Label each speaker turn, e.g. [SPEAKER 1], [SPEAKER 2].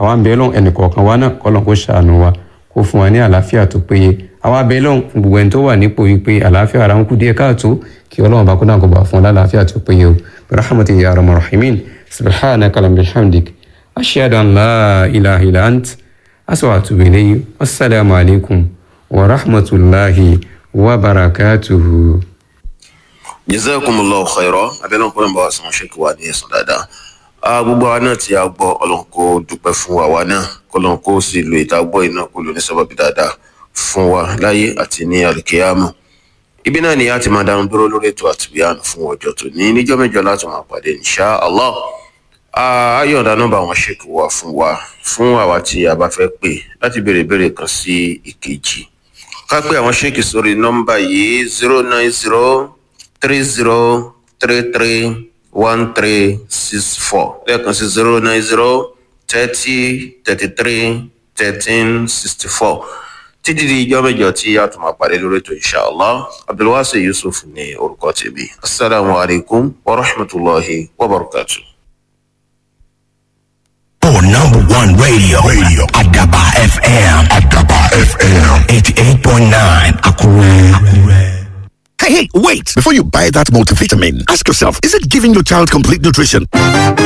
[SPEAKER 1] àwa ń bẹ lọ́n ẹnìkọ̀ọ̀kan wa náà kọ́lọ́n kó ṣàánú wa kó fún wa ní àlàáfíà tó péye àwa bẹ lọ́n fún gbogbo ẹni tó wà nípò yìí pé àlàáfíà ara ń kú díẹ̀ káàtó kí ọlọ́run bá kó náà kó bá fún wa lálàáfíà tó péye o rahmatu ya rahman rahimin subhanaka lam bihamdik ashhadu an la ilaha illa ant aswa atubu ilayhi wassalamu alaikum wa rahmatullahi wa barakatuhu.
[SPEAKER 2] jazakumullahu khairan abẹ́lẹ́ ọ̀pọ̀ nàbà sàn ṣèkì wà ní ẹ̀sán dáadáa gbogbo àwa náà tí a gbọ́ ọlọ́run kó dúpẹ́ fún àwa náà kọ́lọ́run kó sì lo ìta gbọ́ iná kó lò ní sábàbí dáadáa fún wa láyé àti ní àlùkìyámà ibi náà ni a ti máa dánu dúró lórí ètò àtìbíyàn fún ọjọ́ tó ní níjọ́ mẹ́jọ láti máa pàdé insha Allah ayọ̀ǹda nọ́mbà wọn ṣèkì wá fún wa fún àwa tí a bá fẹ́ pè láti béèrè béèrè kan sí ìkejì ká pé àwọn ṣèkì sórí nọ́mbà yìí zero nine zero three zero three three one three six four lẹ́ẹ̀kan sí zero nine zero thirty thirty three thirteen sixty four títí di ijọ́ mẹ́jọ tí a tún máa pàdé lórí ètò inshallah abdulwasi yusuf ní orúkọ tèmi asalaamualeykum wa rahmatulahi wa barakatuh.
[SPEAKER 3] For number one radio, radio, Adaba FM, Adaba FM, 88.9, Akure. Akure.
[SPEAKER 4] Hey, hey, wait! Before you buy that multivitamin, ask yourself, is it giving your child complete nutrition?